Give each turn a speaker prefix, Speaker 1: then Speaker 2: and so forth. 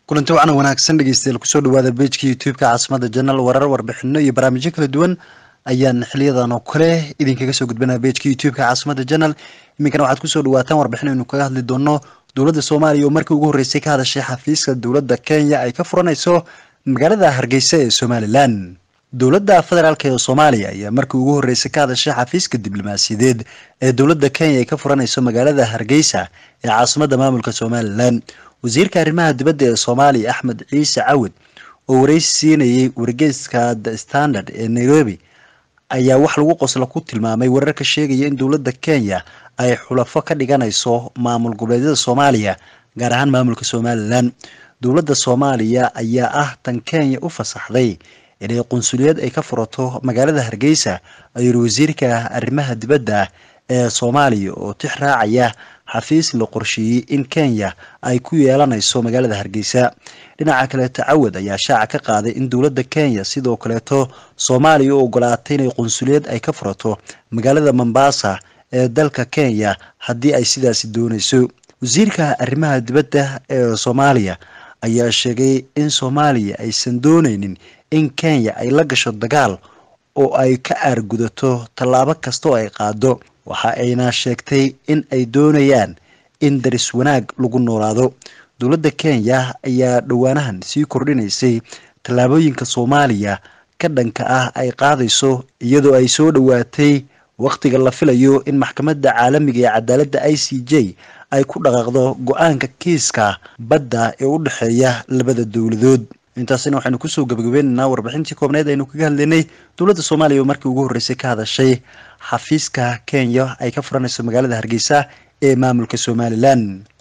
Speaker 1: kulanti wacan wanaagsan dhegeystayaal kusoo dhawaada bejka youtube-ka caasimada janal warar warbixino iyo barnaamijyo kala duwan ayaan xiliyadan oo kale idinkaga soo gudbanaa bejka youtube-ka caasimada janal iminkana waxaad kusoo dhawaataan warbixin aynu kaga hadli doono dowladda soomaaliya oo markii ugu horreysay ka hadashay xafiiska dowladda kenya ay ka furanayso magaalada hargeysa ee somalilan dowladda federaalk ee soomaaliya ayaa markii ugu horreysay ka hadashay xafiiska diblomaasiyadeed ee dowladda kenya ay ka furanayso magaalada hargeysa ee caasimada maamulka somalilan wasiirka arrimaha dibadda ee soomaaliya axmed ciise cawid oo wareysi siinayay wargeyska the standard ee nairobi ayaa wax lagu qosla ku tilmaamay wararka sheegaya in dowladda kenya ay xulafo ka dhiganayso maamul goboleedyada soomaaliya gaar ahaan maamulka somalilan dowladda soomaaliya ayaa ah tan kenya u fasaxday inay qunsuliyad ay ka furato magaalada hargeysa ayuu yiri wasiirka arrimaha dibadda ee soomaaliya oo tix raacaya xafiis la qorsheeyey in kenya ay ku yeelanayso magaalada hargeysa dhinaca kaleeto cawad ayaa shaaca ka qaaday in dowladda kenya sidoo kaleeto soomaaliya u ogolaatay inay qunsuliyad ay ka furato magaalada mombasa ee dalka kenya haddii ay sidaasi doonayso wasiirka arrimaha dibadda ee soomaaliya ayaa sheegay in soomaaliya aysan dooneynin in kenya ay la gasho dagaal oo ay ka aargudato tallaabo kasta oo ay qaado waxa ayna sheegtay in ay doonayaan in daris wanaag lagu noolaado dowladda kenya ayaa dhowaanahan sii kordhinaysay tallaabooyinka soomaaliya ka dhanka ah ay qaadayso iyadoo ay soo dhowaatay wakhtiga la filayo in maxkamadda caalamiga ee cadaaladda i c j ay ku dhaqaaqdo go-aanka kiiska badda ee u dhexeeya labada dowladood intaasina waxaynu kusoo gabagabaynaynaa warbixintii koobneed aynu kaga hadlaynay dowladda soomaaliya oo markii ugu horreysay ka hadashay xafiiska kenya ay ka furanayso magaalada hargeysa ee maamulka somalilan